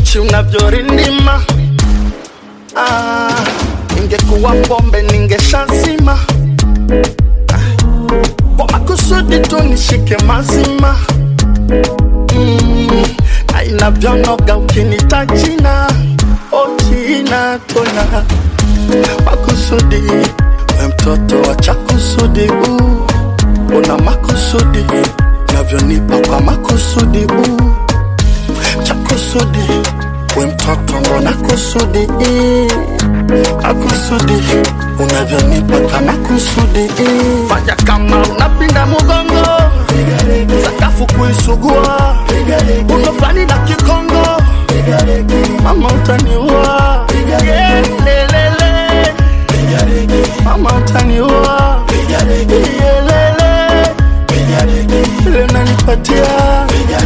uchi unavyorindima ah, ingekuwa pombe ningeshazima Ah, kwa makusudi tu nishike mazima mm, na inavyonoga ukinita jina ojina tona makusudi we mtoto wa chakusudi uh, una makusudi navyonipa kwa makusudi uh, chakusudi we mtoto mbona kusudi eh, akusudi unavyonipa kama kusudi eh. fanya kama unapinda mugongo sakafu kuisugua unofani na kikongo mama utaniua Yeah, lelele. mama utaniua Yelele. ile nanipatia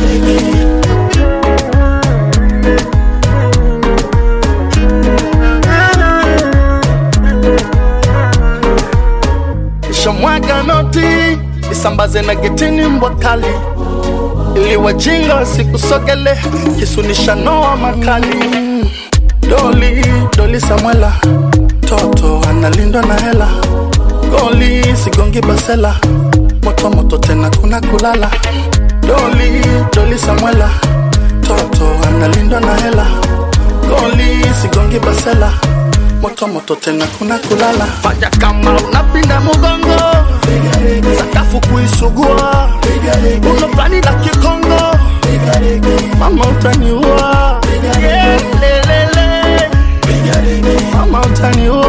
shamwaga noti isambaze na getini mbwa kali ili wajinga wasikusogele kisunisha noa makali doli doli samwela toto analindwa na hela goli sigongi basela moto moto tena kuna kulala doli doli samwela toto analindwa na hela goli sigongi basela moto moto tena kuna kulala fanya kama unapinda mugongo sakafu kuisugua unofani la kikongo mama utaniua Yeah, lelele. mama utaniua